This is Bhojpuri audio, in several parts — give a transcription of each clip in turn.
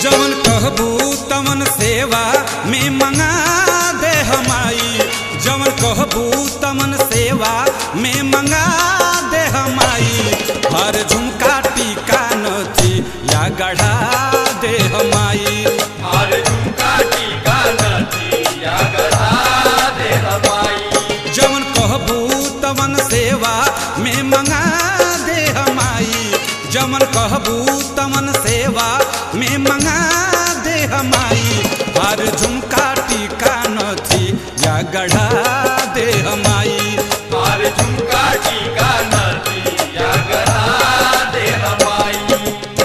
जवन कहबू तवन सेवा में मंगा दे हमाई जवन कहबू तवन सेवा में मंगा दे हमाई हर झुमका टीका नथी या गढ़ा दे हमाई हर झुमका टीका नथिया गढ़ा दे हमाई जवन कहबू तवन सेवा में मंगा दे हमाई जवन कहबू तवन सेवा में मंगा दे हमाई हर झुमका टीका नथी या गढ़ा दे हमाई हर झुमका टीका नथिया गढ़ा दे हमाई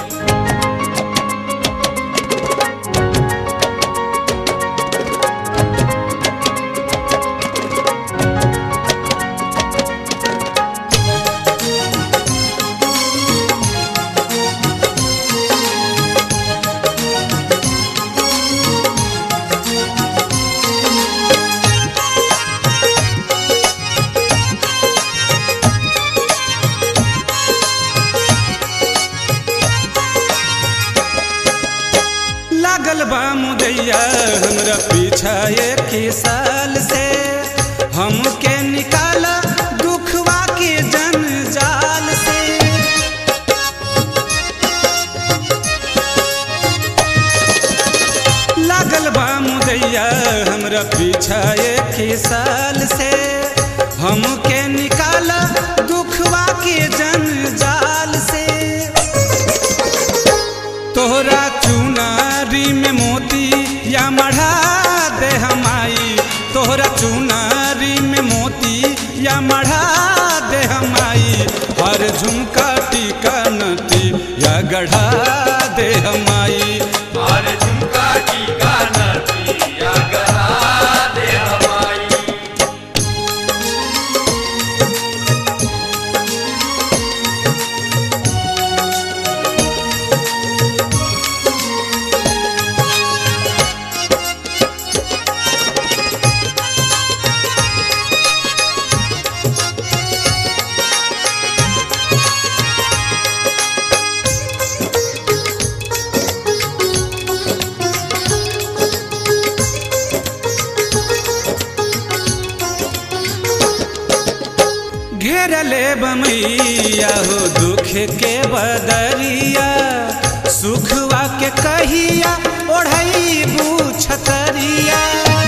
लागल बा मुदैया हमरा पीछा एक साल से हमके निकाला दुखवा के जंजाल से लागल बा मुदैया हमरा पीछा एक साल से हमके निकाला दुखवा के जंजाल से तोहरा चुनारी में मोती या मढ़ा दे हमाई तोहरा चुनारी में मोती या मढ़ा दे हमाई हर झुमका टीका नती या गढ़ा दे हमाई हर झुमका टीका नथिया गढ़ा दे हमाई घेरले बमैया हो दुख के बदरिया सुखवा के कहिया ओढ़ई छतरिया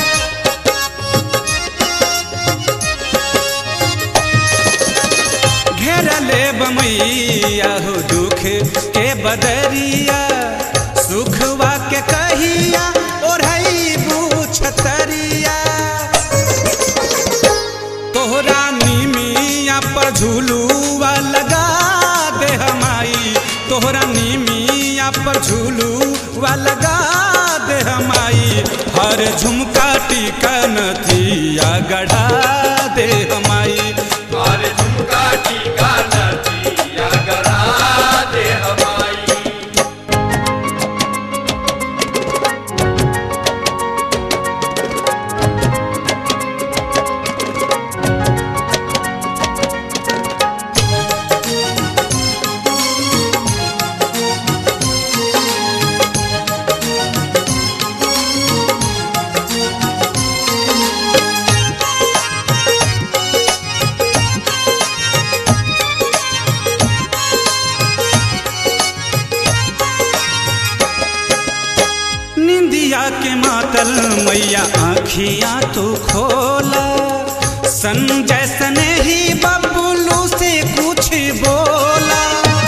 घेरले बमैया हो दुख के बदरिया सुखवा के कहिया ओढ़ई छतरिया तोहरा नीमिया पर झूलुआ लगा दे हमाई तोहरा नीमिया पर झूलुआ लगा दे हमाई हर झुमका टीका नथिया गढ़ा दे हमाई हर झुमका टीका नथिया गढ़ा दे हमाई निंदिया के मातल मैया आखियां तू खोला संजय सने ही बबुलू से कुछ बोला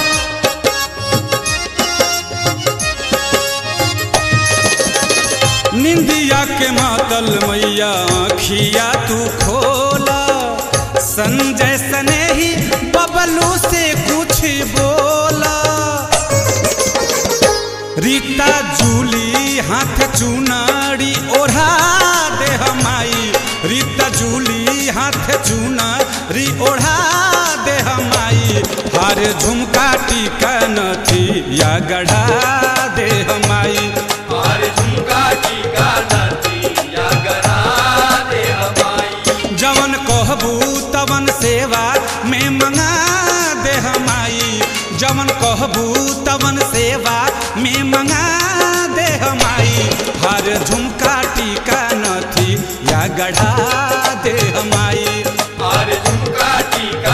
निंदिया के मातल मैया आखिया तू खोला संजय सने ही बबलू से कुछ बोला रीता जूली हाथ चुनारी ओढ़ा दे हमाई रीता जूली हाथ चुनारी ओढ़ा दे हमाई हर झुमका टीका नथी या गढ़ा दे हमाई हर झुमका टीका नथिया गढ़ा दे हमाई जवन कहबू तवन सेवा में मंगा दे हमाई जवन कहबू तवन सेवा में मंगा दे हमाई हर झुमका टीका नथी या गढ़ा दे हमाई हर झुमका टीका